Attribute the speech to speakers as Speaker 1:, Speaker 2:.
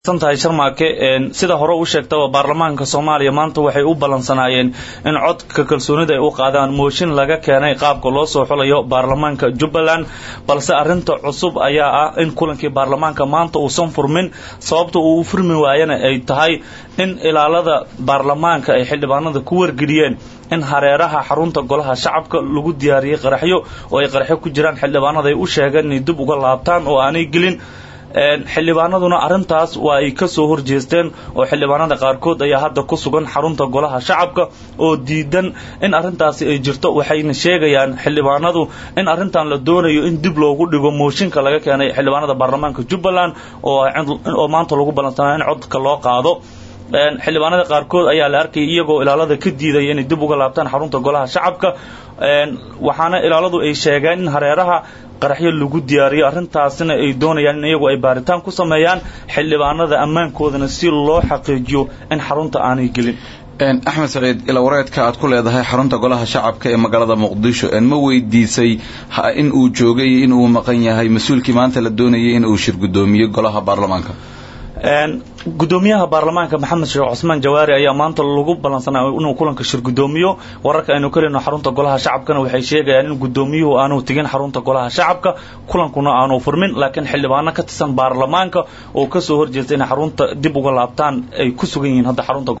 Speaker 1: tahay sharmaake sida hore u sheegtaba baarlamaanka soomaaliya maanta waxay u ballansanaayeen in codka kalsoonida ay u qaadaan mooshin laga keenay qaabka loo soo xulayo baarlamaanka jubbaland balse arinta cusub ayaa ah in kulankii baarlamaanka maanta uusan furmin sababta uu u furmi waayana ay tahay in ilaalada baarlamaanka ay xildhibaanada ku wargeliyeen in hareeraha xarunta golaha shacabka lagu diyaariyey qaraxyo oo ay qaraxyo ku jiraan xildhibaanada ay u sheegeen inay dib uga laabtaan oo aanay gelin xildhibaanaduna arrintaas waa ay ka soo horjeesteen oo xildhibaanada qaarkood ayaa hadda ku sugan xarunta golaha shacabka oo diidan in arrintaasi ay jirto waxayna sheegayaan xildhibaanadu in arrintan la doonayo in dib loogu dhigo mooshinka laga keenay xildhibaanada baarlamaanka jubbaland oo maanta lagu ballansanaa in codka loo qaado xildhibaanada qaarkood ayaa la arkayay iyagoo ilaalada ka diidaya inay dib uga laabtaan xarunta golaha shacabka waxaana ilaaladu ay sheegeen in hareeraha qaraxyo lagu diyaariyo arrintaasina ay doonayaan in iyagu ay baaritaan ku sameeyaan xildhibaanada ammaankoodana si loo xaqiijiyo in xarunta aanay gelin
Speaker 2: axmed saciid ilawareedka aad ku leedahay xarunta golaha shacabka ee magaalada muqdisho ma weydiisay in uu joogay in uu maqan yahay mas-uulkii maanta la doonayay in uu shir guddoomiyo golaha baarlamaanka
Speaker 1: gudoomiyaha baarlamaanka maxamed sheekh cusmaan jawaari ayaa maanta lagu ballansanaa inuu kulanka shir gudoomiyo wararka aynu ka leyno xarunta golaha shacabkana waxay sheegayaan in gudoomiyuhu aanu tegin xarunta golaha shacabka kulankuna aanu furmin laakiin xildhibaano ka tirsan baarlamaanka oo kasoo horjeesta inay xarunta dib uga laabtaan ay ku sugan yihiin hadda xarunta